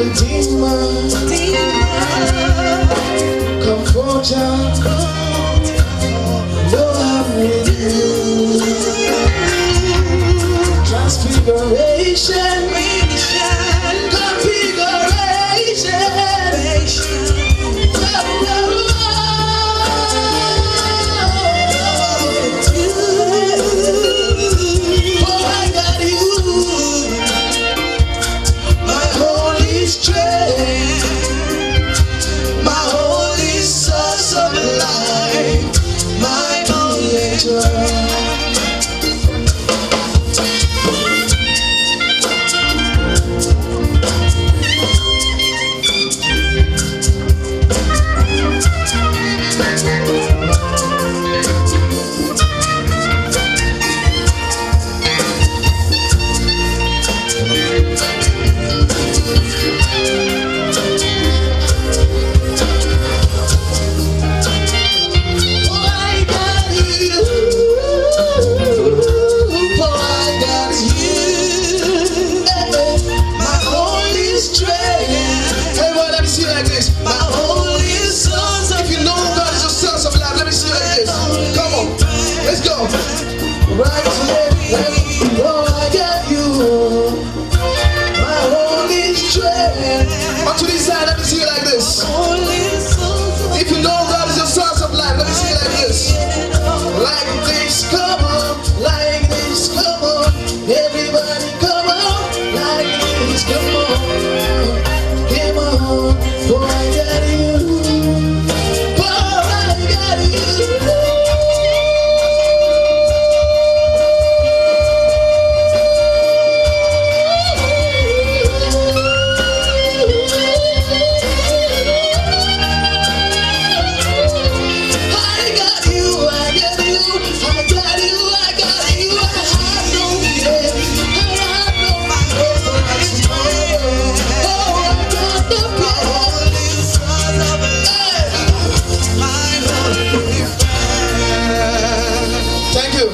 Redeemer, Comforter, Lord, I'm with you. Transfiguration, configuration. Oh, I got you. My holy strength, my holy source of life, my creator. Oh, I got you. Oh, I got you. My holy strength. Everybody, let me see you like this. My holy source. If you know God is your source of life, let me see you like this. Come on, let's go. Right, left, left. Oh, I got you. My holy strength. Onto this side, let me see you like this. If you know God is your source of life, let me see you like this. Like this, come on, like this, come on. Everybody, come on, like this, come on. Come on, boy, I got you. Boy, I got I got you, I got you, I got you, I got you, I have no fear, I have no fear. Oh, I got the power. Thank you.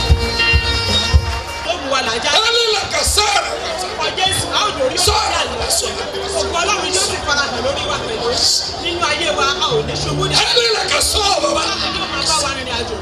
Olúwa làjà Alila kasara. ọkọ̀ Jésù a ó lórí ọ̀sẹ̀ àlùfáà. Ògùn Ọlọ́run yóò sì farahàn lórí wa pẹ̀lú. Nínú ayé wa, a ò ní ṣubú ní Alila kasara baba. Ọlọ́run yóò máa bá wa rìnrìn àjò.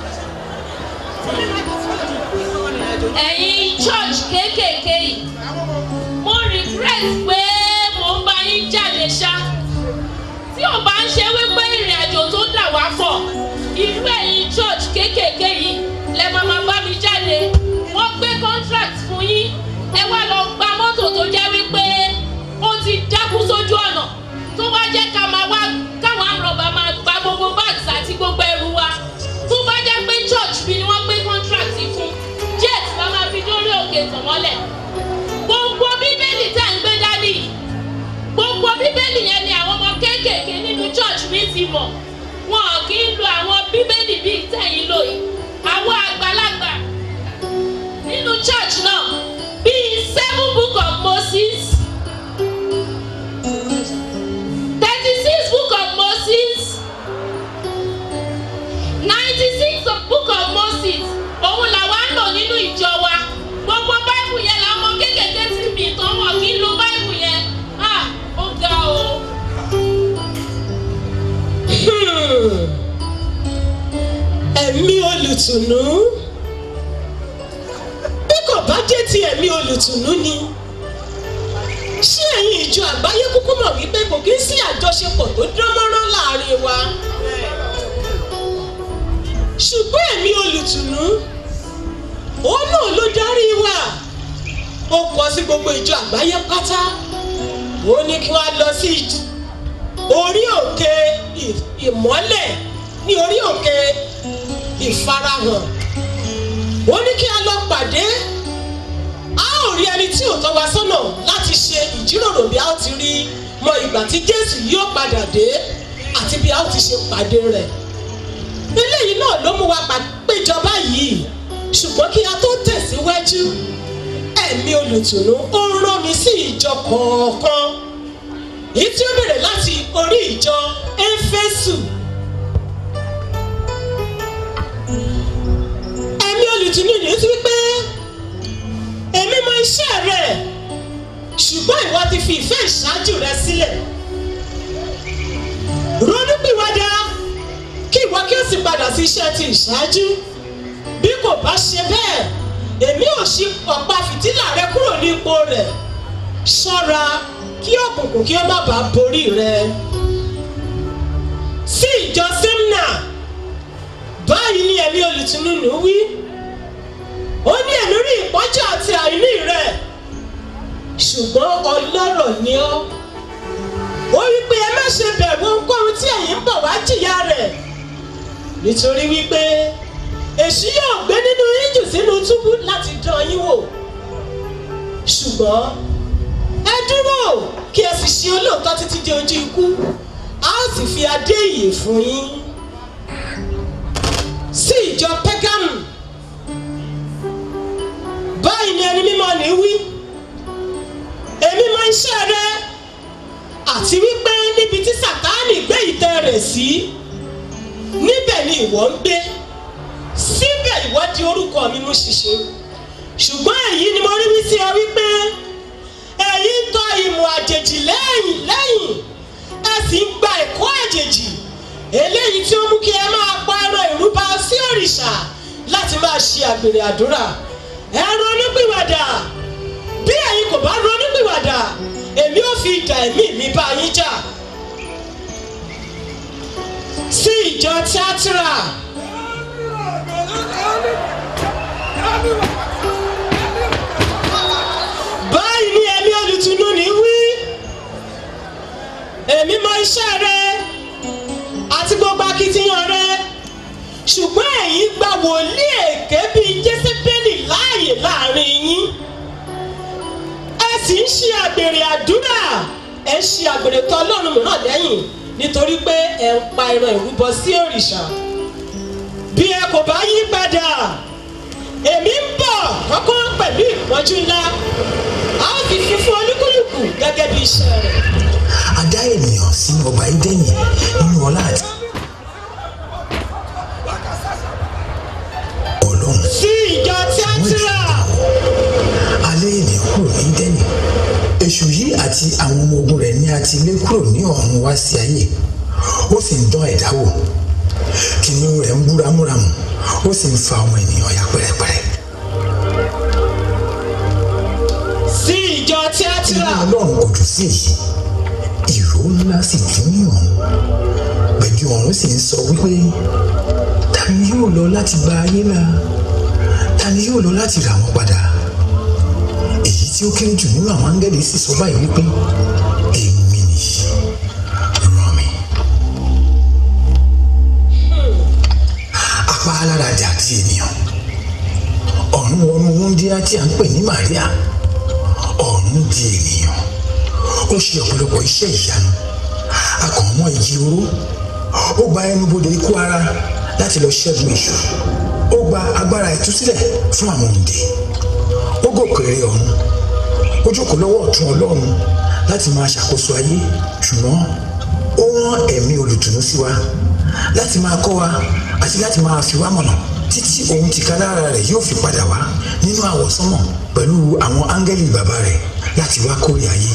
ẹ̀yin church kéékèèké yìí mo regret pé mo ń bá yín jáde ṣá tí ò bá ń ṣe wípé ìrìn àjò tó dà wá pọ̀ irú ẹ̀yin church kéékèèké yìí lẹ máa máa bá mi jáde wọ́n gbé contract fún yín ẹ wá lọ gba mọ́tò tó jẹ́ wípé ó ti dákú sójú ọ̀nà tó wá jẹ́ ká máa wá káwọn àrọ̀bà máa gba gbogbo bags àti gbogbo ẹrù wa tó bá jẹ́ pé church bí ni wọ́n gbé contract fún jet la máa fi dórí òkè tàn mọ́lẹ̀ gbogbo bíbélì tẹ̀ ń gbé dání yìí gbogbo bíbélì yẹn ni àwọn ọmọ kéékèèké nínú church mi ti mọ̀ wọn ò kí ń lo àwọn bíbélì bíi tẹ̀yìn lò yìí àwọn àgbàlagbà nínú church náà bíi seven book of moses thirty six book of moses ninety six book of moses òun làwa ń lò nínú ìjọ wa gbogbo báìbù yẹn làwọn ọmọ kéékèèké ti mì tán wọn kì í lo báìbù yẹn ah ó ga o. ẹ̀mí olùtùnú bí kò bá jẹ́ ti ẹ̀mí olùtùnú ni ṣé ẹ̀yin ìjọ àgbáyé kúkú mọ̀ wípé kò kí ń sí àjọṣepọ̀ tó dán mọ́rán láàrin wa ṣùgbọ́n ẹ̀mí olùtùnú òun náà ló darí wa ó kọ sí gbogbo ìjọ àgbáyé pátá ó ní kí wọ́n á lọ sí ìj- orí òkè ì- ìmọ́lẹ̀ ní orí òkè ìfarahàn ó ní kí a lọ pàdé a ó rí ẹni tí ò tọ́ wa sọ́nà láti ṣe ìjíròrò bí a ó ti rí mọ ìgbà tí jésù yóò padà dé àti bí a ó ti ṣe pàdé rẹ̀ eléyìí náà ló mú wa pa- péjọ báyìí ṣùgbọ́n kí a tó tẹ̀síwájú ẹ̀mí olùtùnú ó rán mi sí ìjọ kọ̀ọ̀kan èyí tí ó bẹ̀rẹ̀ láti orí ìjọ éfésù ẹ̀mí olùtùnú ni ó ti wípé èmi mọ iṣẹ́ rẹ̀ ṣùgbọ́n ìwọ ti fi ìfẹ́ ìṣáájú rẹ sílẹ̀ ronúpìwàdà kí ìwọ kí o sì padà sí iṣẹ́ ti ìṣáájú bí kò bá ṣe bẹ́ẹ̀ èmi ò ṣí ọ̀pá fìtílà rẹ kúrò ní ipò rẹ̀ ṣọ́ra kí òkùnkùn kí ó má bàa borí rẹ sí ìjọ simna báyìí ni ẹ̀mí olùtúnúnú wí ó ní ẹ̀mí rí ìpọ́njú àti àìní rẹ̀ ṣùgbọ́n ọlọ́rọ̀ ni ọ́ ó wí pé ẹ má ṣe bẹ̀rù ohunkóhun tí ẹ̀yin ń bọ̀ wá jìyà rẹ̀ nítorí wípé èṣù yóò gbé nínú yín jù sínú túbú láti dán yín wò ṣùgbọ́n ẹ dúró kí ẹ sì ṣe olóòótọ́ títí di ojú ikú a ó sì fi adé ìyè fún yín sí ìjọ pẹ́gámù báyìí ni ẹni mímọ́ ní wí èmi mọ iṣẹ́ rẹ àti wípé níbi tí sàtáànì gbé ìtẹ́ rẹ̀ sí níbẹ̀ ni ìwọ ń gbé síbẹ̀ ìwọ di orúkọ mi mú ṣiṣẹ́ ṣùgbọ́n èyí ni mo rí wí sí ọ wípé èyí ń tọ ìmọ̀ àjèjì lẹ́yìn lẹ́yìn ẹ sì ń gba ẹ̀kọ́ àjèjì eléyìí tí ó mú kí ẹ máa pa ẹran ìrúbọ sí òrìṣà láti máa ṣe àgbèrè àdúrà ẹ ronúpìwàdà bí ẹ̀yin kò bá ronúpìwàdà èmi ò fi ìdà ẹ̀mí mi bá yín jà sí ìjọ tíátírà báyìí ni ẹ̀mí olùtùnú ní wí èmi mọ iṣẹ́ rẹ àti gbogbo akitiyan rẹ ṣùgbọ́n ẹ̀yin gba wòlíì èké bíi jésébélì láàyè láàrin yín ẹ sì ń ṣe àgbèrè àdúrà ẹ ń ṣe àgbèrè tọ ọlọ́run mìíràn lẹ́yìn nítorí pé ẹ ń pa ẹran ìrúbọ sí òrìṣà bí ẹ kò bá yí padà èmi ń bọ̀ kọ́kọ́ pẹ̀lú ìpọ́njú ńlá a ó fi fún fún olúkúlùkù gẹ́gẹ́ bí iṣẹ́ rẹ̀. a dá ènìyàn sínú ọgbà ídẹ́nì nínú ọlá àti ọlọ́run sí ìjọ tíátírà alẹ́ ènìyàn kúrò ní ídẹ́nì èṣù yìí àti àwọn ọmọ ogun rẹ̀ ní a ti lé kúrò ní ọ̀run wá sí ayé ó sì ń dán ẹ̀dá wò kìnìún rẹ̀ ń búramúramù ó sì ń fa ọmọ ènìyàn ya pẹ́rẹ́pẹ́rẹ́ sí ìjọ tíátírà inú ọlọ́run kò dùn sí èyí ìró ńlá sì dún ní ọ̀run pẹ̀lú ọ̀run sì ń sọ wípé ta ni yóò lọ láti gba ayé là ta ni yóò lọ láti rà wọ́n padà èyí tí ó kéré jù nínú àwọn áńgẹ́lì sì sọ báyìí wípé èmi nìyí ràn mí. apá alára dà di ènìyàn ọ̀run wọnú wúndíá tí a ń pè ní Màríà ọ̀run di ènìyàn ó ṣe ọ̀pọ̀lọpọ̀ iṣẹ́ ìyanu akọ̀ọ̀mọ́ ìjì oró ó gba ẹnubodè ikú ara láti lọ ṣẹ́gun èṣù ó gba agbára ìtúsílẹ̀ fún àwọn òǹdè ó gòkèrè ọ̀run ó jókòó lọ́wọ́ ọ̀tún ọlọ́run láti máa ṣàkóso ayé ṣùgbọ́n ó rán ẹ̀mí olùtùnú sí wa láti máa kọ́ wa àti láti máa fi wá mọ̀nà títí òun tìkálára rẹ̀ yóò fi padà wá nínú àwọ̀sánmọ̀ pẹ̀lú àwọn áńgẹ́lì bàbá rẹ̀ láti wá kórè ayé.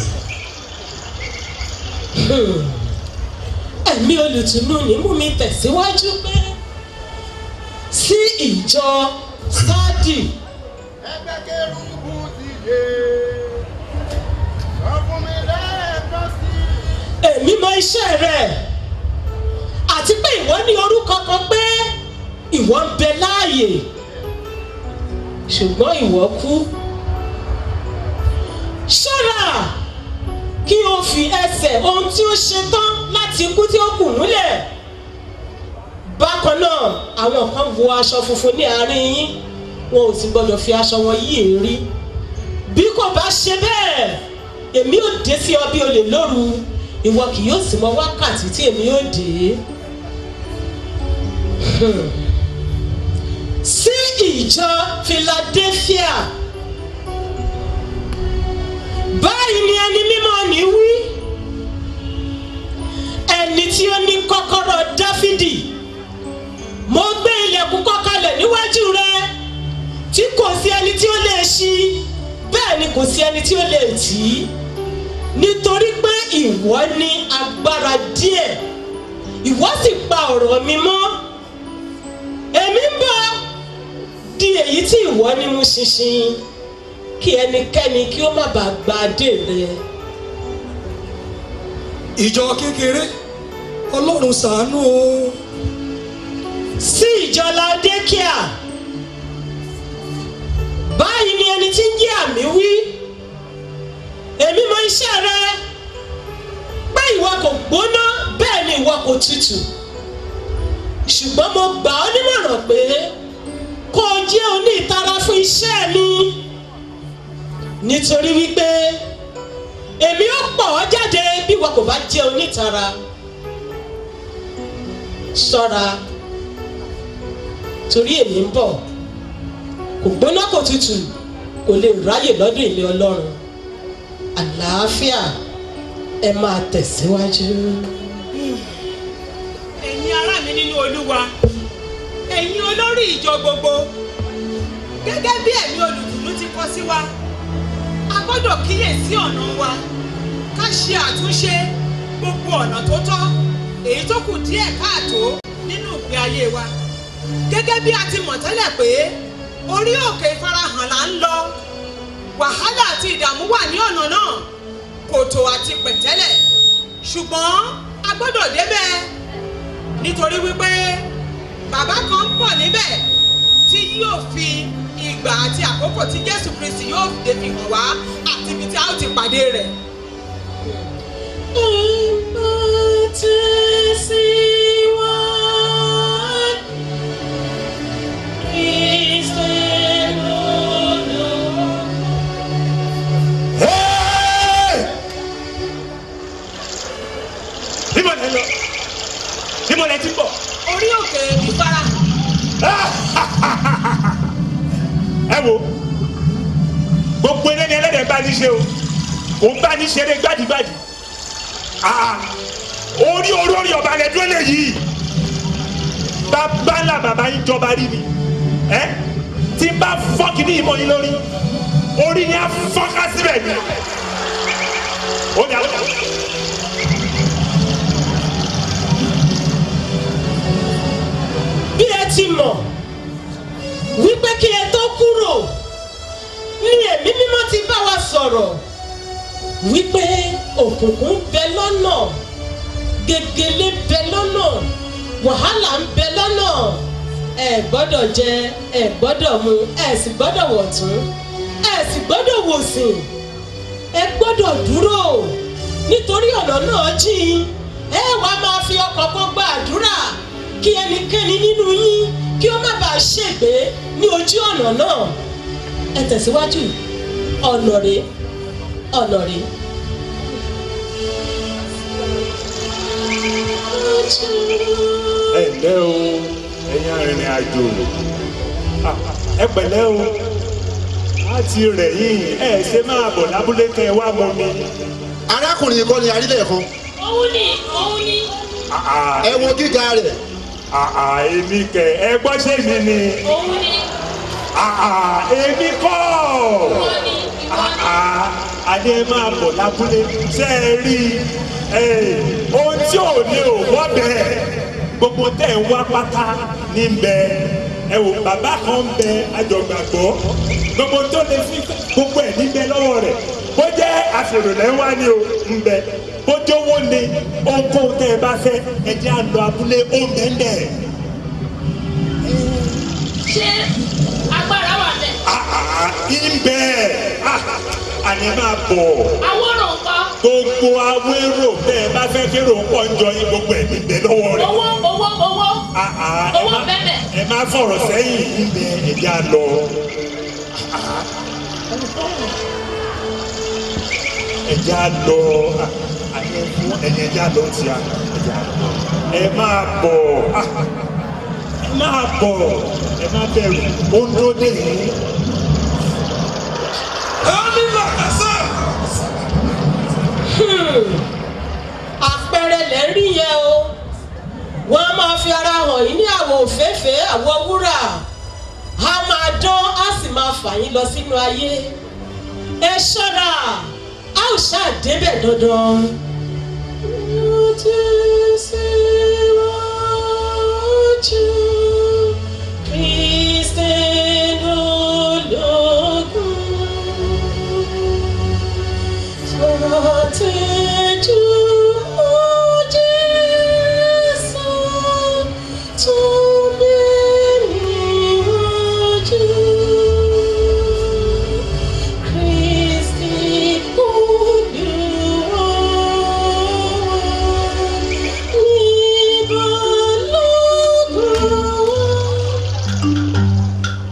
ẹ̀mí olùtùnú ní mú mi tẹ̀síwájú pé sí ìjọ sádì ẹgbẹ́ kérúbù ti dé sọ fún mi lẹ́ẹ̀kan sí i. èmi mọ iṣẹ́ rẹ̀ àti pé ìwọ ní orúkọ kan pé ìwọ ń bẹ láàyè ṣùgbọ́n ìwọ kú ṣọ́ra kí o fi ẹsẹ̀ ohun tí ó ṣe tán láti kú tí ó kù múlẹ̀ bákan náà àwọn kan wọ aṣọ funfun ní àárín yín wọn ò sì gbọdọ̀ fi aṣọ wọn yí èrí bí kò bá ṣe bẹ́ẹ̀ èmi ò dé sí ọ bí olè lóru ìwọ kì yóò sì mọ wákàtí tí èmi ò dé. Hmm. sí ìjọ Philadelphia báyìí ni ẹni mímọ́ ní wí ẹni tí ó ní kọ́kọ́rọ́ Dáfídì mo gbé ilẹ̀kùn kọ́ kalẹ̀ níwájú rẹ tí kò sí ẹni tí ó lè ṣí bẹ́ẹ̀ ni kò sí ẹni tí ó lè tì í nítorí pé ìwọ ní agbára díẹ̀ ìwọ sì pa ọ̀rọ̀ mi mọ́ èmi ń bọ̀ di èyí tí ìwọ ní mú ṣinṣin kí ẹnikẹ́ni kí ó má bàa gba adé rẹ. ìjọ kékeré ọlọ́run ṣàánú o sí ìjọ laodékíà báyìí ni ẹni tí ń jẹ́ àmì wí èmi mọ iṣẹ́ rẹ pé ìwọ kò gbóná bẹ́ẹ̀ ni ìwọ kò tutù ṣùgbọ́n mo gbà ọ́ nímọ̀ràn pé kó o jẹ́ oní ìtara fún iṣẹ́ mi nítorí wípé èmi ó pọ̀ ọ́ jáde bí ìwọ kò bá jẹ́ onítara ṣọ́ra torí èmi ń bọ̀ kò gbóná kò tutù kò lè ráyè lọ́dún ilé ọlọ́run àlàáfíà ẹ máa tẹ̀síwájú. ẹ̀yin ará mi nínú olúwa ẹ̀yin olórí ìjọ gbogbo gẹ́gẹ́ bí ẹ̀mí olùdùnnú ti kọ sí wa a gbọ́dọ̀ kíyèsí ọ̀nà wa ká ṣe àtúnṣe gbogbo ọ̀nà tó tọ́ èyí tó kù díẹ̀ káàtó nínú ìgbé ayé wa gẹ́gẹ́ bí a ti mọ̀ tẹ́lẹ̀ pé orí òkè ìfarahàn là ń lọ wàhálà àti ìdààmú wà ní ọ̀nà náà kòtò àti pẹ̀tẹ́lẹ̀ ṣùgbọ́n a gbọ́dọ̀ débẹ̀ nítorí wípé bàbá kan ń bọ̀ níbẹ̀ tí yóò fi ìgbà àti àkókò tí jésù kristi yóò dé fi hàn wá àti ibi tí a ó ti pàdé rẹ̀. níbo lẹ lọ níbo lẹ ti bọ̀. orí òkè ìfarahàn ẹ wo gbogbo eré ni ẹlẹ́dẹ̀ bá ní ṣe o kò ń bá ní ṣeré gbádìgbádì Ah, orí olórí ọba rẹ dúró lè yìí bàbá ńlá bàbá yín jọba rí ni ẹ tí n bá fọ́ kìíní ìmọ̀ yín lórí orí ni a fọ́ká síbẹ̀ ni ó dà ó dà. bí ẹ ti mọ̀ wípé kí ẹ tó kúrò ní ẹ̀mí mímọ́ ti bá wa sọ̀rọ̀ wípé òkùnkùn ń bẹ lọ́nà gègèlè bẹ lọ́nà wàhálà ń bẹ lọ́nà ẹ gbọ́dọ̀ jẹ ẹ gbọ́dọ̀ mu ẹ sì gbọ́dọ̀ wọ̀tún ẹ sì gbọ́dọ̀ wòsìn ẹ gbọ́dọ̀ dúró nítorí ọ̀nà náà jìn ẹ wá máa fi ọkọ̀ kan gba àdúrà kí ẹnikẹ́ni nínú yín kí ó má bàa ṣègbé ní ojú ọ̀nà náà ẹ tẹ̀síwájú ọ̀nà rèé ọ̀nà rèé. ẹ ǹlẹ́ o ẹ̀yin arìnrìn àjò Ah, ẹ pẹ̀lẹ́ o láti rẹ̀ yín ẹ ṣe máa bọ̀ lábúlé kẹ́ ẹ wá mọ mi. arákùnrin yìí kọ́ ni arílẹ̀ kan òun ni òun ni Ah, ah, ẹ wo gíga rẹ̀ ah, ah, èmi kẹ ẹ gbọ́ ṣé mi ni òun ni Ah, ah, èmi kọ́ ìwọ ni ìwọ Ah, ni. ah, adé máa bọ̀ lábúlé ṣe é rí ẹ ohun tí ò ní ò wọ́ bẹ́ẹ̀ gbogbo tẹ̀ ń wá pátá ní bẹ́ẹ̀ ẹ wò bàbá kan ń bẹ àjọgbàgbọ́ gbogbo tó lè fi gbogbo ẹ̀ níbẹ̀ lọ́wọ́ rẹ̀ bó jẹ́ àfèrèlẹ́ wá ní o ń bẹ bó jówó ni ohunkóhun tẹ́ ẹ bá fẹ́ ẹ jẹ́ àlọ́ abúlé ó ń bẹ́ẹ̀ bẹ́ẹ̀. ṣé agbára wà bẹ́ẹ̀. ìbẹ̀ àní máa bọ̀ àwòrán nǹkan gbogbo awérò bẹ́ẹ̀ bá fẹ́ kérò pọ̀ ń jọ yín gbogbo ẹ̀ níbẹ̀ lọ́wọ́ rẹ̀. owó owó owó Ah, ah, ẹ owó má- bẹ́ẹ̀ ẹ má fọ̀rọ̀ sẹ́yìn níbẹ̀ ẹ̀já lọ. ẹ̀já lọ Ah, àní fún ẹ̀yìn ẹ̀já lọ ti à ẹ̀já lọ. ẹ máa bọ̀ Ah, ẹ máa bọ̀ ẹ má bẹ̀rù ó ń dúró dé yìí. àpẹẹrẹ lẹ ń rí yẹn o wọn a máa fi ara hàn yín ní àwọ̀ òféèfé àwọ̀ wúrà a máa dán a sì máa fà yín lọ sínú ayé ẹ ṣọ́ra a ò ṣáà débẹ̀ dandan ti síwájú Kristẹni ológun. Tọ́tẹ́jú Jésù tó gbé níwájú. Kristi Olúwa ní balógun.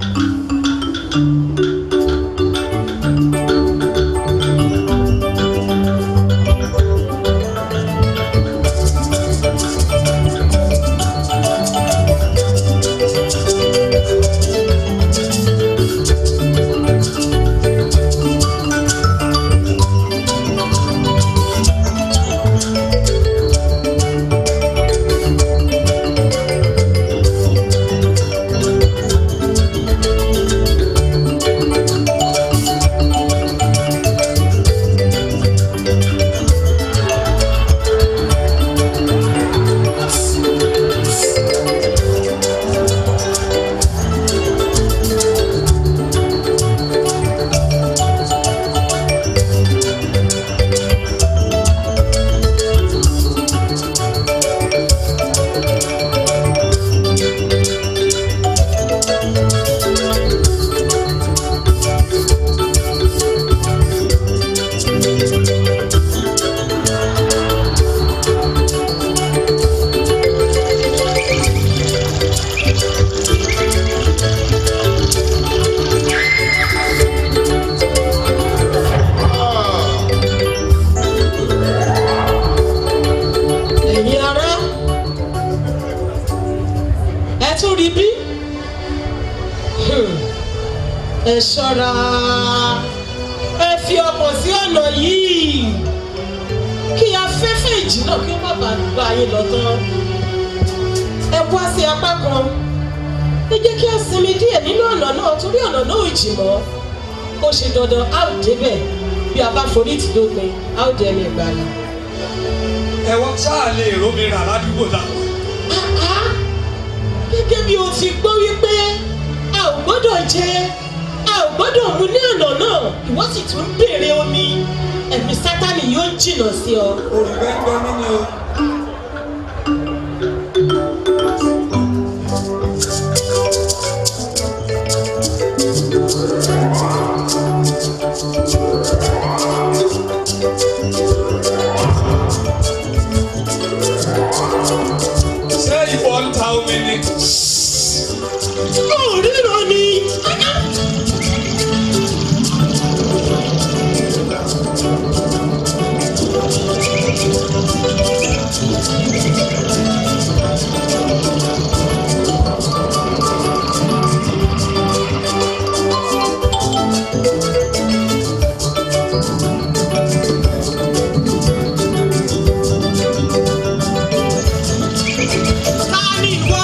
ẹ̀yin ará ẹ tún rí bí Hmm. ẹ ṣọ́ra ẹ fi ọkàn sí ọ̀nà yìí kí afẹ́fẹ́ ìjì náà kí ó má bàa gba yín lọ tán ẹ wá sí apá kan ẹ jẹ́ kí a sinmi díẹ̀ nínú ọ̀nà náà torí ọ̀nà náà ò jì mọ́ ó ṣe dandan a ò débẹ̀ bí a bá forí tì lópin a ó dẹni ìgbàlà. ẹ̀wọ̀n ṣáà lè rómi rà ládùúgbò táwọn. Ah, gẹ́gẹ́ bí o ti gbọ́ wípé a ò gbọ́dọ̀ jẹ a ò gbọ́dọ̀ mu ní ọ̀nà náà ìwọ sì tún béèrè omi ẹ̀mí sátani yóò jìnnà sí ọ. òrùngbẹ́ ń gbọ́ mí ni o. ṣé ìwọ ń ta omi ni. ó ríran ni. ta ni ìwọ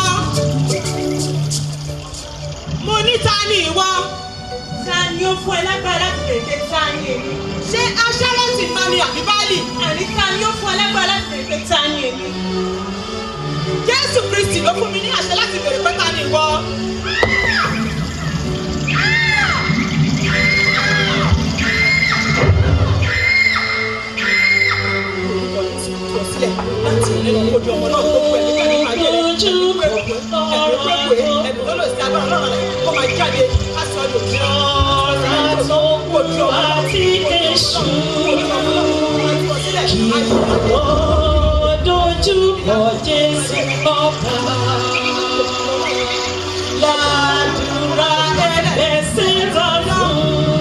mo ní ta ni ìwọ ta ni ó fún ẹ lágbára láti bèrè pé ta ni èmi ṣé aṣáláńtì náà ni àbí báàlì àní ta ni ó fún ẹ lágbára láti bèrè pé ta ni èmi jésù kristi ló fún mi ní àṣẹ láti bèrè pé ta ni ìwọ. láti nínú ojú ọmọ náà tó pẹ̀lú pẹ̀lú ayé rẹ̀ ẹ̀mí pẹ̀pẹ̀ ẹ̀mí tó lò sí agbára náà rẹ̀ kó máa jáde láti ọdún tí ọ̀rọ̀ tó kù àti èṣù kí ó dojú kọ Jésù ọba. Ládùúrà ẹgbẹ́ síta fún.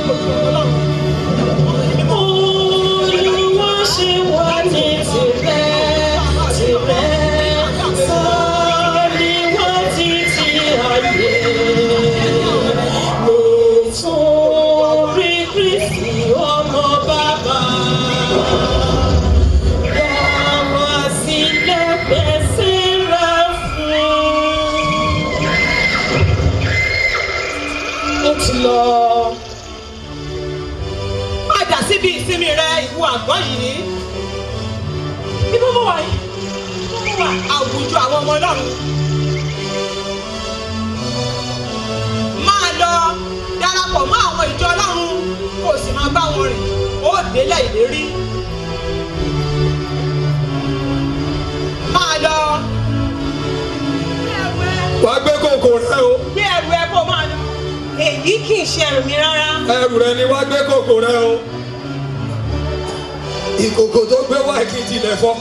Olúwa ṣe wá ní tirẹ̀ tirẹ̀ sọ ní wá títí ayé. Nítorí Kristi ọmọ bàbá. Yàrá sílẹ̀ pèsè rẹ̀ fún. Ó ti lọ. padà síbi ìsinmi rẹ ìwọ àgọ́ yìí. Ibo mo wà yìí? wà àwùjọ àwọn ọmọ ọlọ́run. máa lọ darapọ̀ mọ́ àwọn ìjọ ọlọ́run kó o sì máa bá wọn rìn ó délẹ̀ ìlérí. máa lọ. wà á gbé kòkò rẹ o gbé ẹrù ẹ kó máa lọ. èyí kì í ṣe ẹrù mi rárá. ẹrù rẹ ni wà á gbé kòkò rẹ o ìkòkò tó gbé wá kí n tilẹ̀ fọ́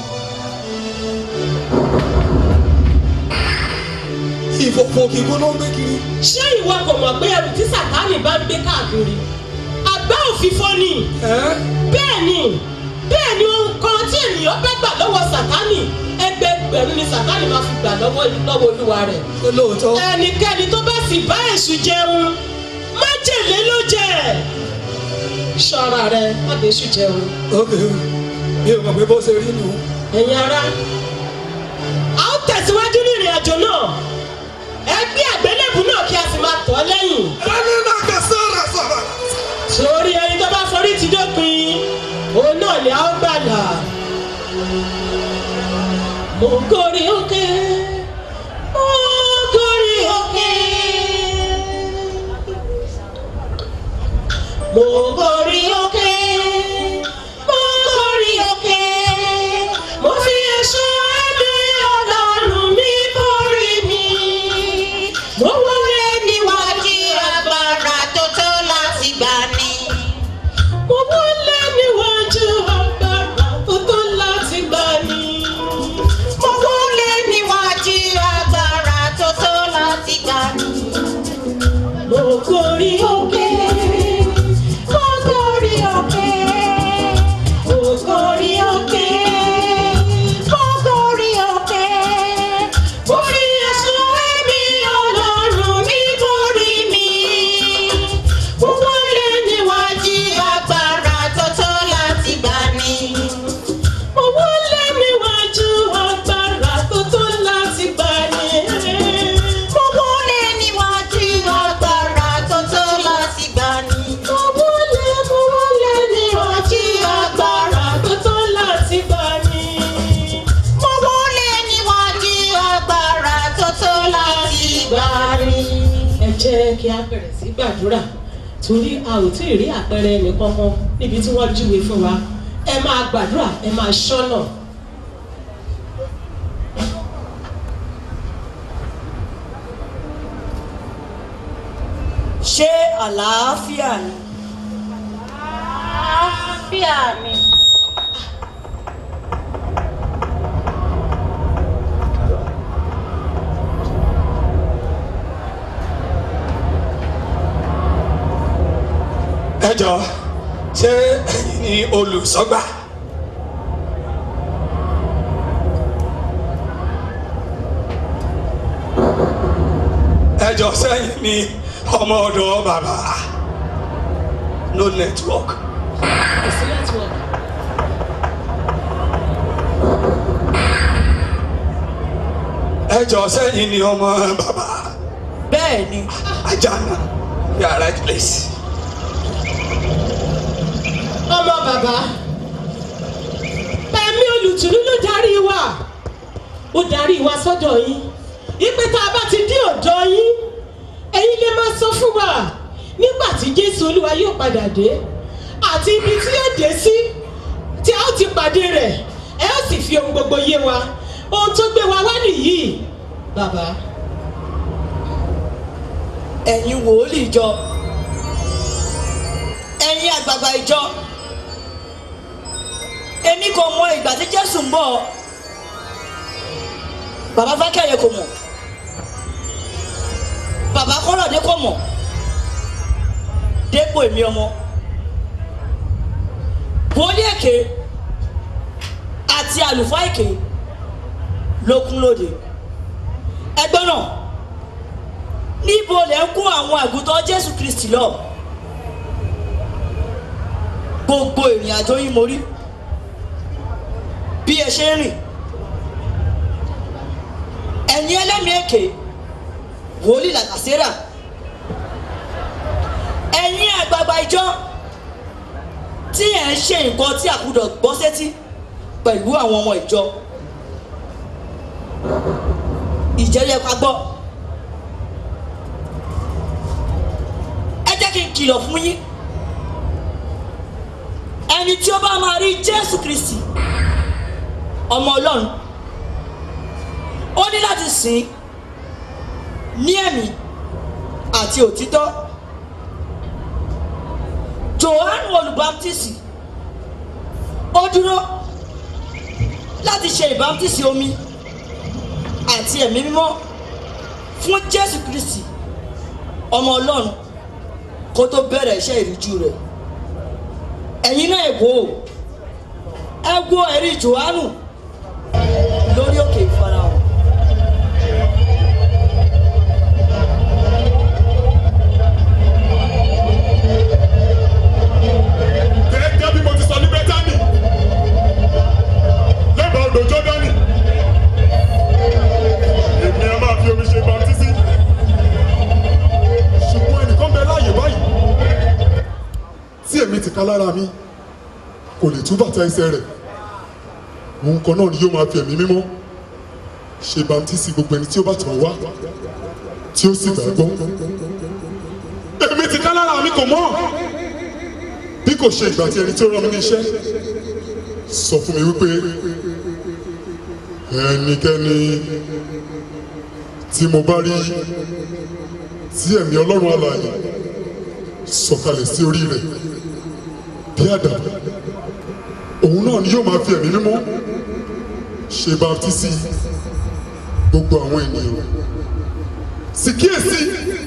ìfòfò kíkó ló ń gbé kiri ṣé ìwọ kò mọ̀ pé ẹrù tí sàtáànì bá ń gbé káàkiri àgbá òfìfo ni ẹ́ bẹ́ẹ̀ ni bẹ́ẹ̀ ni ohun kan tí ènìyàn bá gbà lọ́wọ́ sàtáànì ẹgbẹgbẹ̀rún ni sàtáànì máa fi gbà lọ́wọ́ lọ́wọ́ olúwa rẹ̀ ṣé lóòótọ́ ẹnikẹ́ni tó bá sì bá èṣù jẹun májèlé ló jẹ ṣọ́ra rẹ má bẹ èṣù jẹun ok mi ò mọ̀ pé bó ṣe rí nù ẹ̀yin ara a ó tẹ̀síwájú ní ìrìn àjò náà ẹgbẹ́ àgbélébù náà kí a sì máa tọ́ lẹ́yìn ẹni náà kà sọ̀rọ̀ sọ̀rọ̀ torí ẹni tó bá forí ti dópin òun náà ni a ó gbàlà mo ń gorí òkè mo ń gorí òkè mo ń gorí òkè mo ń gorí òkè mo fi èso ẹ̀mí ọlọ́run mi borí mi mo wọlé níwájú agbára tó tó láti gbà ní. mo wọlé níwájú agbára tó tó láti gbà ní. mo wọlé níwájú agbára tó tó láti gbà ní. mo gorí òkè mo gorí òkè mo gorí òkè mo gorí òkè mo fi ẹ̀sùn ẹ̀mí ọlọ́run mi borí mi mo wọlé níwájú agbára tó tó láti gbà ní. mo wọlé níwájú agbára tó tó láti gbà ní. mo wọlé níwájú agbára tó tó láti gbà ní. mo wọlé mo wọlé níwájú agbára tó tó láti gbà ní. mo wọlé níwájú agbára tó tó láti gbà ní. ẹ jẹ́ kí a bẹ̀rẹ̀ sí gbàdúrà torí a ò tí ì rí àpẹẹrẹ ẹnìkan kan níbi tí wọ́n júwe fún wa ẹ máa gbàdúrà ẹ máa ṣọ́nà. ṣé àlàáfíà ni. àlàáfíà ni. ẹ jọ ṣé ẹ̀yin ni olùsọ́gbà ẹ jọ sẹ́yìn ni ọmọ ọ̀dọ̀ bàbá no network kò sí network. ẹ jọ sẹ́yìn ni ọmọ bàbá bẹ́ẹ̀ ni ajana you are right place. ọmọ bàbá ẹ̀mí olùtùnú ló darí wa ó darí wa sọ́dọ̀ yín ìpè tá a bá ti dé ọ̀dọ̀ yín ẹ̀yin lè máa sọ fún wa nígbà tí jésù olúwa yóò padà dé àti ibi tí yóò dé sí tí a ó ti pàdé rẹ̀ ẹ ó sì fi ohun gbogbo yé wa ohun tó gbé wa wá nìyí bàbá. ẹ̀yin wòlíì ìjọ ẹ̀yin àgbààgbà ìjọ èmi kò mọ ìgbà tí jésù ń bọ̀ bàbá fákẹ́yẹ kò mọ̀ bàbá kọ́lọ̀dé kò mọ̀ dépò èmi ọmọ wòlíì èké àti àlùfáà èké ló kún lóde ẹgbẹ́ náà níbo lẹ ń kó àwọn àgùntàn jésù kristi lọ gbogbo ìrìn àjò yín mo rí bí ẹ ṣe ń rìn ẹ̀yin ẹlẹ́mìí èké wòlíì làkàsẹ́rà ẹ̀yin àgbààgbà ìjọ tí ẹ̀ ń ṣe nǹkan tí àkúdọ̀ gbọ́ sétí pẹ̀lú àwọn ọmọ ìjọ ìjẹ́rí ẹ̀ ká gbọ́. ẹ jẹ́ kí n kìlọ̀ fún yín ẹni tí ó bá máa rí jésù kristi ọmọ ọlọ́run ó ní láti sìn ní ẹ̀mí àti òtítọ́ johannu olùbámtísì ó dúró láti ṣe ìbámtísì omi àti ẹ̀mí mímọ́ fún jésù kristi ọmọ ọlọ́run kó tó bẹ̀rẹ̀ iṣẹ́ ìrújú rẹ̀ ẹ̀yin náà wò ó ẹ wo ẹ̀rí johannu lórí òkè ìfarahàn. gẹ́gẹ́ bí mo ti sọ ní bẹ́tánì lẹ́bàá odò jọ́dánì èmi a máa fi omi ṣe baptisi ṣùgbọ́n ẹnìkan bẹ láàyè báyìí tí èmi ti ká lára mi kò lè tú bàtà ẹsẹ̀ rẹ̀ òun kan náà ni yóò máa fi ẹ̀mí mímọ́ ṣe baptisi gbogbo ẹni tí ó bá tàn wá tí ó sì gbàgbọ́ èmi ti ká lára mi kò mọ́ bí kò ṣe ìgbà tí ẹni tí ó rán mi ní iṣẹ́ sọ fún mi wípé ẹnikẹ́ni tí mo bá rí tí ẹ̀mí ọlọ́run alààyè sọ̀kalẹ̀ sí orí rẹ̀ bí àdàbà òun náà ni yóò máa fi ẹ̀mí mímọ́ ṣe baptisi gbogbo àwọn ènìyàn sì kíyèsí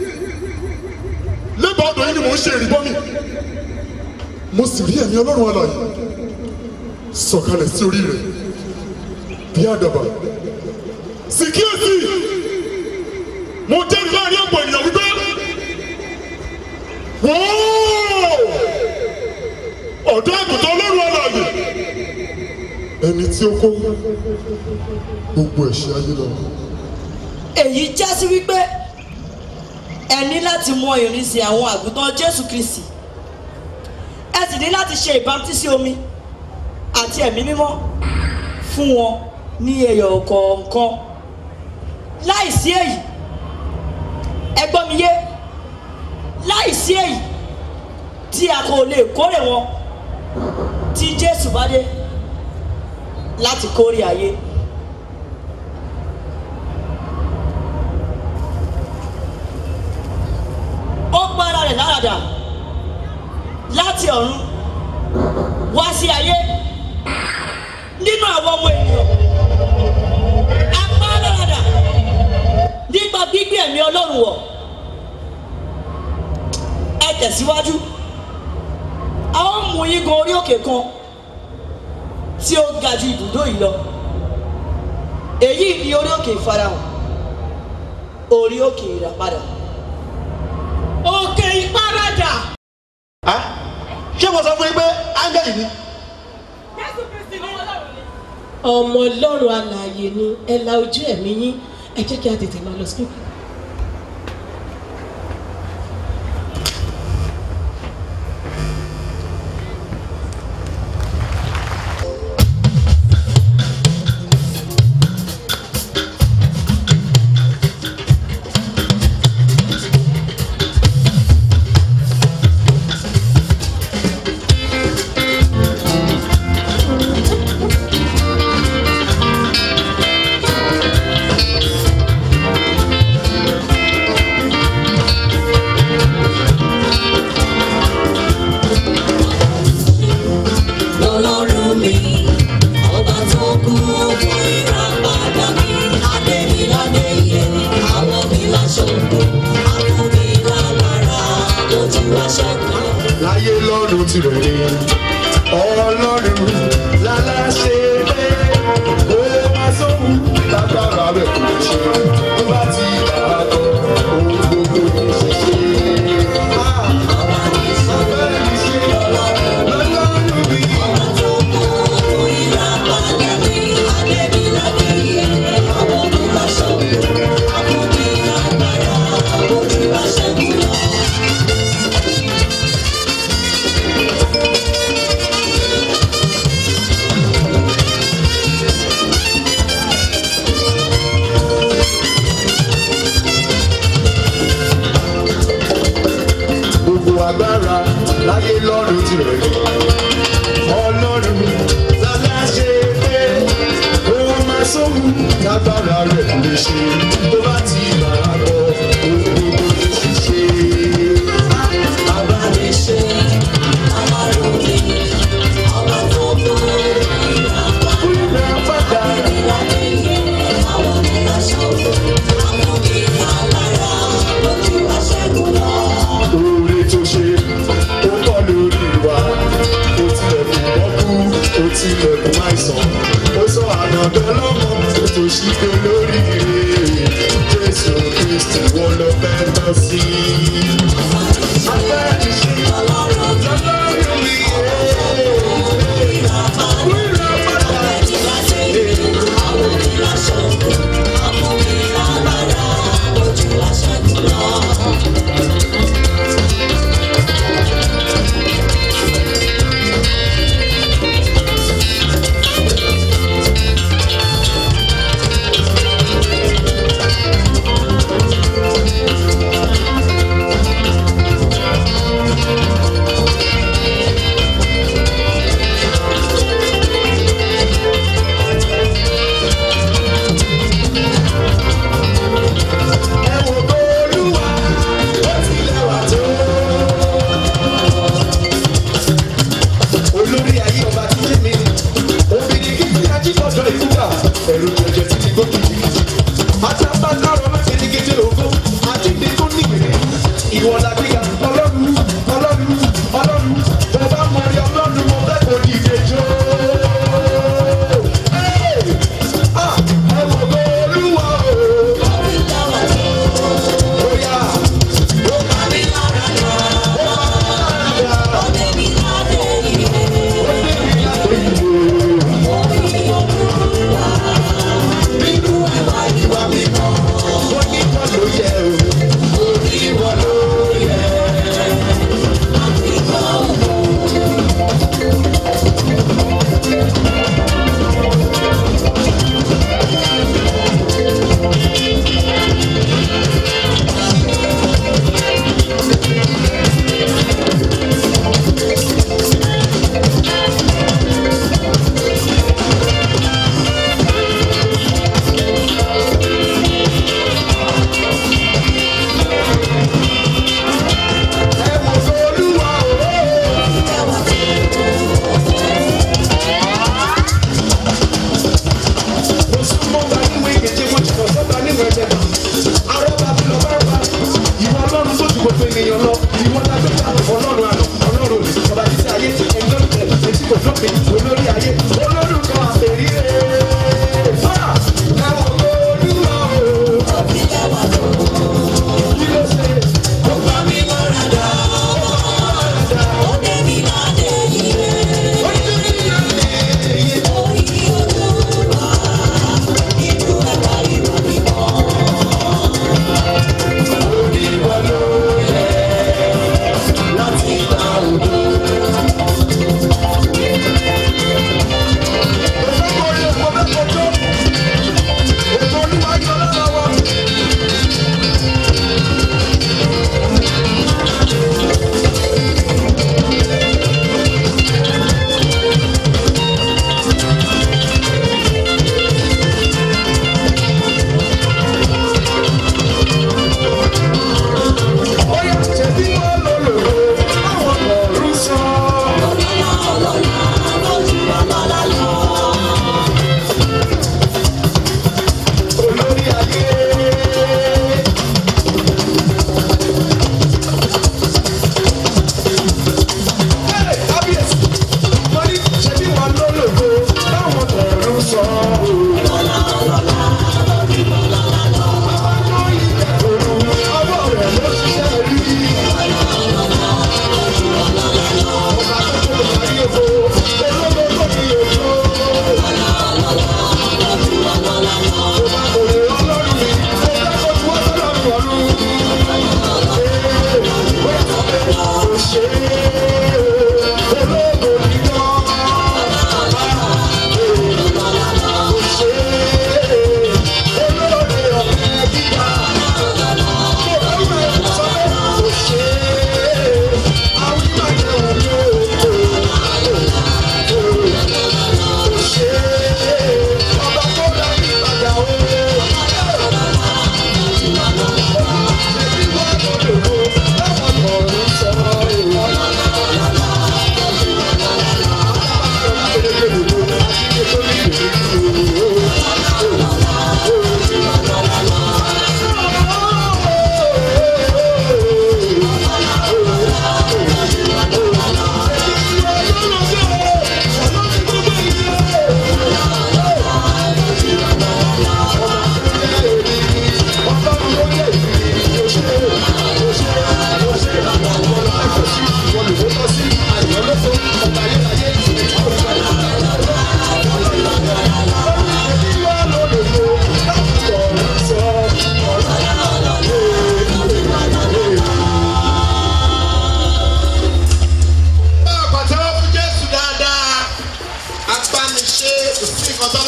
lẹ́bàá ọ̀dọ̀ yìí ni mò ń ṣe ìrìbọmi mo sì rí ẹ̀mí ọlọ́run alààyè sọ̀kalẹ̀ sí orí rẹ̀ bí àdàbà sì kíyèsí mo jẹ́rìí láàrin ọ̀pọ̀ ènìyàn wípé wọ́ọ́ ọ̀dọ́ àgùntàn ọlọ́run alààyè ẹni tí ó kó gbogbo ẹ̀ṣẹ̀ ayé lọ. èyí já sí wípé ẹ ní láti mọ ìrìnsì àwọn àgùntàn jésù kristi ẹ sì ní láti ṣe ìbámtísí omi àti ẹ̀mí mímọ́ fún wọn ní ẹyọ kọ̀ọ̀kan láìsí èyí ẹ gbọ́ mi yé láìsí èyí tí a kò lè kórè wọn tí jésù bá dé láti kórè ayé. ó gbára rẹ̀ láradà láti ọ̀run wá sí ayé nínú àwọn ọmọ ènìyàn apá láradà nípa gbígbé ẹ̀mí ọlọ́run wọ̀ ẹ tẹ̀síwájú a ó mú yín gun orí òkè kan tí ó ga ju ibùdó yìí lọ èyí ni orí òkè ìfarahàn orí òkè ìràpadà òkè ìparadà. ṣé mo sọ fún yín pé áńgẹ́lì ni. ọmọ ọlọ́run alààyè ni ẹ la ojú ẹ̀mí yín ẹ jẹ́ kí a tètè máa lọ sí òkè. lọ́lọ́run mi ọba tó kú fún ìràpadà mi adémiládé yẹ àwọn mi láṣọgbó àkúmi lálára lójú aṣẹ́gun. láyé lọ́run ti rẹ̀ ni ọlọ́run láláṣẹ pé ó máa sóhun lágbára rẹ̀ kò ṣe tó bá ti dàgbọ́ ohun gbogbo ní ṣíṣe. ọba ní sọ́kẹ́ ní ṣe lọ́lọ́run mi ọba tó kú fún ìràpadà mi adémiládé yẹ àwọn mi láṣọgbó àkúmi lálára lójú aṣẹ́gun lọ. láyé lọ́run tirẹ̀ ni. ọlọ́run lálẹ́ ṣe pé ó máa sóhun lágbára rẹ̀ kò lè ṣe tó bá ti bàrà bọ̀ ohun gbogbo ló sì ṣe. Abániṣe, aláròkè, ọba tó kú, Ìgbà padà ìlànà àwọn onílàṣọ, àwọn oníkàlára, lójú aṣẹ́gun lọ. oore tó ṣe ó pọ̀ lórí wa ó tilẹ̀kùn bọ́kú ó tilẹ̀kùn àìsàn ó sọ ànàdọ́ lọ́mọ tó ṣí pé lórí jésù kristi wọ́n lọ fẹ́ lọ sí. abẹ́rẹ́ ṣe ọlọ́run mi wíra padà Àwọn onílàṣọ, àwọn oníkàlára, lójú aṣẹ́gun lọ. ẹ wò bó olúwa ó tilẹ̀ wà tó. olórí ayé ọba tí lé mi obìnrin kìkì ajígbọ́dọ̀ ìkúgbà ẹ̀rù jẹjẹ tí ti gbókè jìkìtì àtàbàkàrọ̀ má ti ní kété ògo àjíǹde tó níwèé ìwọ la gbéga ọlọ́run ọlọ́run ọlọ́run bó bá mọ rí ọlọ́run mo fẹ́ kó ní ìgbẹ́jọ́. ẹ wò bó olúwa o. Oya, ó bá mi lára yá, ó bá mi lára yá. Ó dé mi lágbè yìí o. Nínú ẹ̀wà ìwà mímọ́, ó ní wọ́n ló yẹ o. Orí wọn ló yẹ.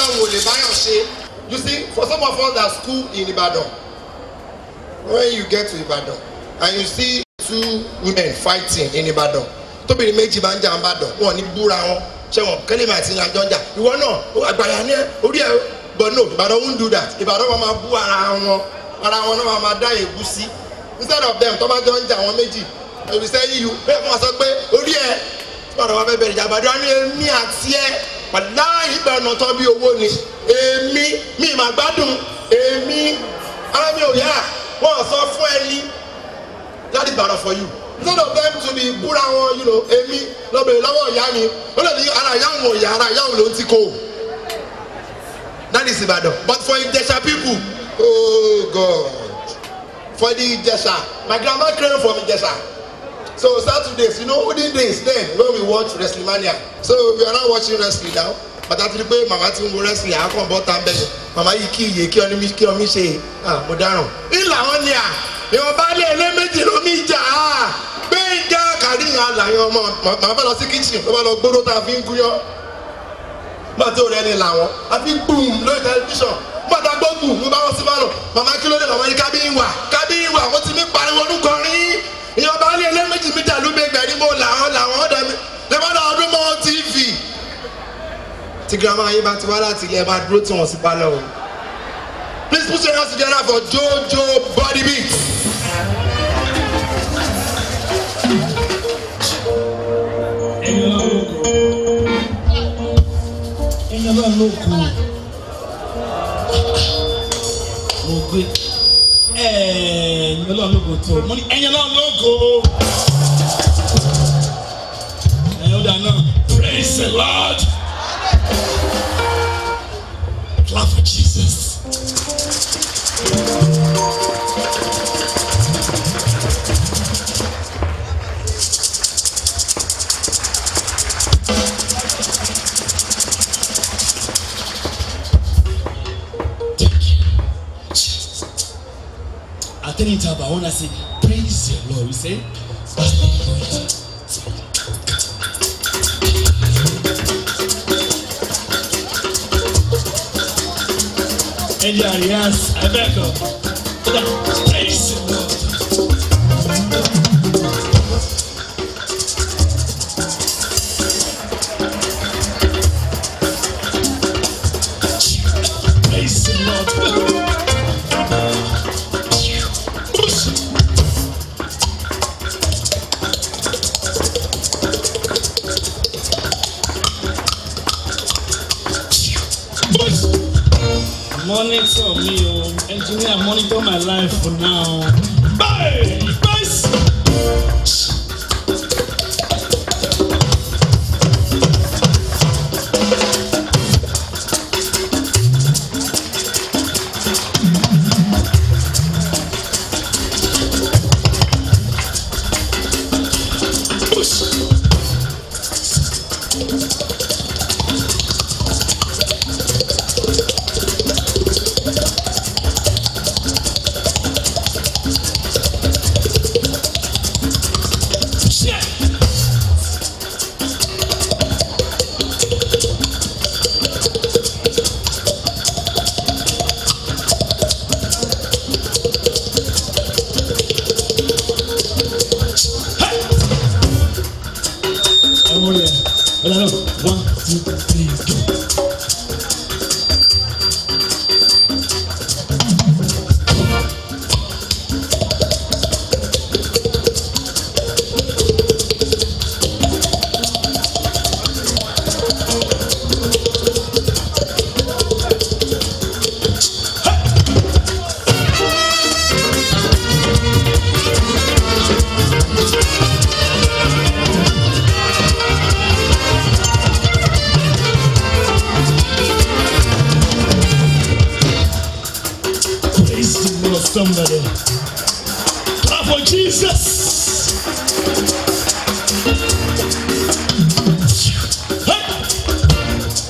òun ò lè báyọ̀ ṣe you see for some of us that school in ibadan when you get to ibadan and you see two women fighting in ibadan tóbìnrin méjì bá ń jà ń bàdàn wọn ní búra wọn ṣẹwọn kẹlẹmà àti ìlànà jà ìwọ náà àgbàyà ní ẹ orí ẹ but no ibadan won't do that ibadan wọn máa bú ara wọn ara wọn náà máa dá èébú sí instead of them tó bá jọ ń jà wọn méjì èmi sẹ́yìn yìí bẹ́ẹ̀ fún wa sọ pé orí ẹ bọ́dọ̀ wa fẹ́ bẹ̀rẹ̀ ìjà àbàdàn ní èmi àti ẹ pàdá ìgbà ọ̀nà tán bí owó ni èmi mi mà gbádùn èmi ara mi ò yá wọn sọ fún ẹni láti gbàdọ̀ for you instead of them to be búra wọn you know èmi lọ́bẹ̀rẹ̀ lọ́wọ́ ìyá mi ó lè ní ara ìyá òun ò yá ara ìyá òun ló ń ti kó o that is ibadan but for ijesha people oh god for the ijesha my grandma came from ijesha so saturdays you know olden days then when we watch wrestling mania so we are now watching wrestling now bàtà ti di pé màmá ti ń wo wrestling àákàn bọ́ tá n bẹ̀rẹ̀ màmá yìí kí iye kí ọ ní kí ọ mi ṣe ah mo dáràn ńlá wọn ni à ìwọ̀n bá lé ilé méjì ló mi jà á gbẹ̀ngà kàríyàn àlàyé ọmọ màmá bá lọ sí kitchen ló bá lọ gbóró tá a fi ń gúnyán gbàtí òrẹ́ ni làwọn àfi gbùm lórí tẹlifíṣàn gbàtà gbọ́ gbùm ló bá wọn sí bálọ̀ màmá kí ló dé màmá ní kábíyìn wà kábíyìn wà wọ́n ti mi pariwo orúkọ rí ìyọba ní ẹlẹ́mẹ̀jì mi dàlú mi gbẹ̀rí mo làwọn làwọn ọ̀dọ̀ mi lẹ́mọ̀dọ̀ ọdún mọ́ tv. tí girama yín bá ti wá láti ilé ẹ máa dúró tí wọ́n sì bá lọ o. please put your hands together for jojo body beat. ẹni ọlọ́run ló kù ẹni ọlọ́run ló kù mo gbé ẹni ọlọ́run ló kù tó mo ní ẹni ọlọ́run ló kù ẹni ó dáná praise the lord clap for jesus. At any time, I want to say, Praise the Lord. We say, Ẹja Arias, Abẹ́kọ̀, Praise the Lord. Praise the Lord. Monitor me, oh, engineer, monitor my life for now. Bye! Bye! Oh yeah. Well, I know. One, two, three, go. Praise the Lord, somebody. Clap for Jesus. Hey!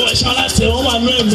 ẹ̀ṣọ́ aláṣẹ wọn wà nú ẹ̀mí.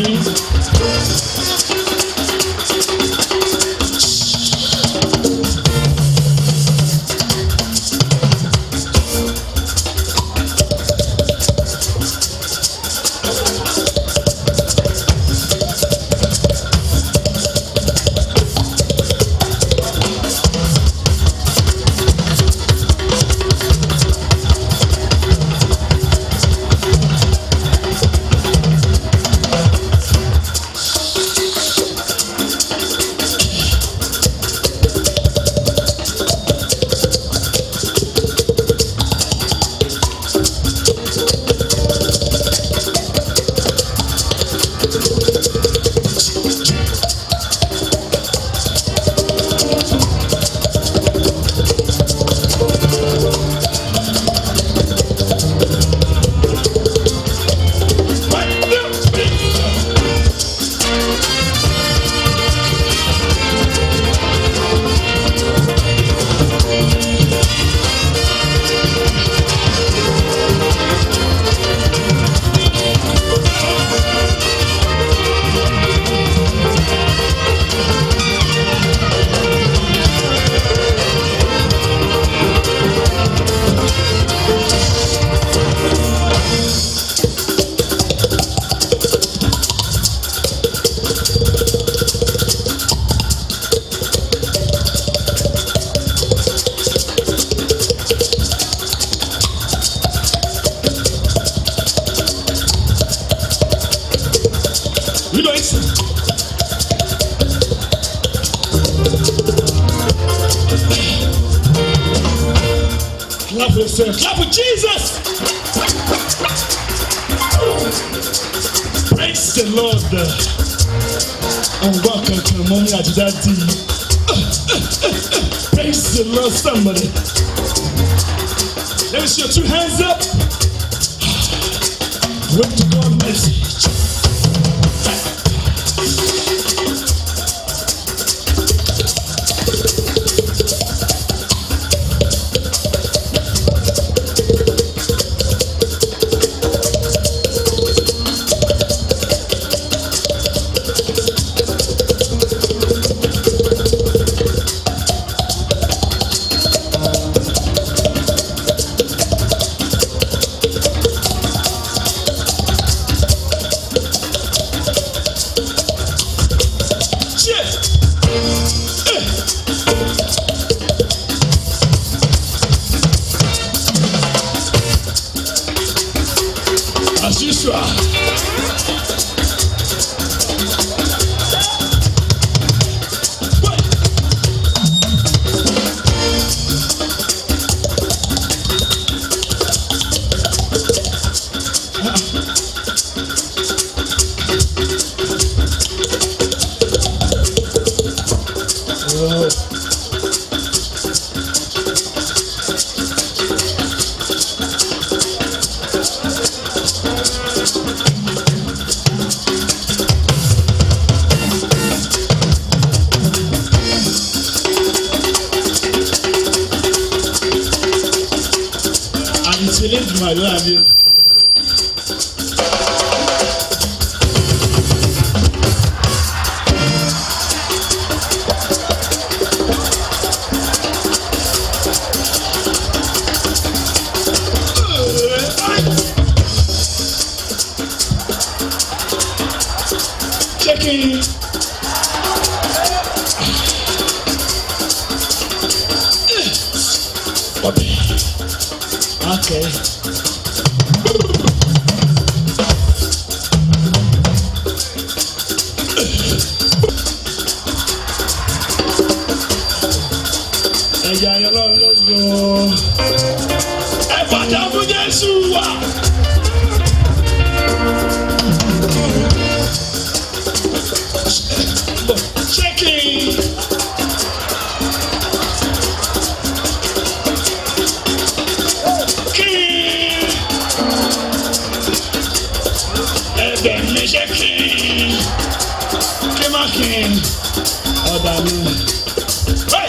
You know it. Clap for yourself. Clap for Jesus. Praise the Lord. And welcome to Mommy and Daddy. Praise the Lord, somebody. Let me see your two hands up. Wait to God message. As usual. àdìsí elédùnmọ̀ àlọ́ àbí o. Checking. Okay. ẹ̀yà ayọ̀lọ́ lógo ẹ bàtà fún Jésù wá. Checking. King. Ẹ̀bẹ̀ mi ṣe king. Kí má king. Ọba mi. Hey!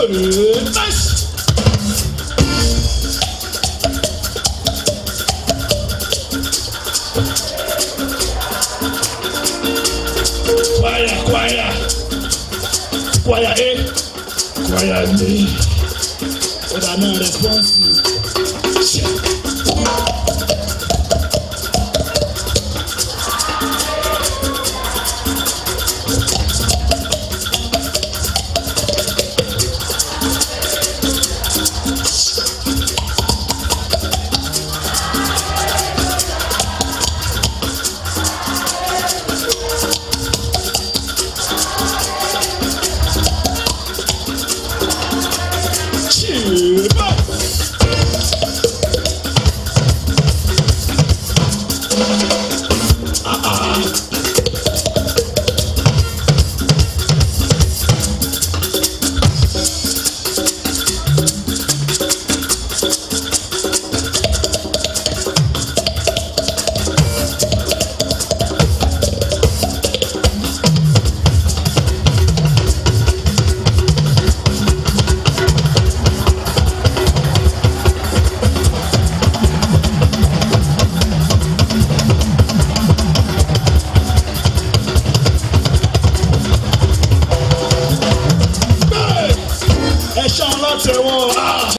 Nice. Choir, choir. Choir A. Choir B. Ó dà náà response. Chiba. Ẹ ṣan látẹ̀wọ̀.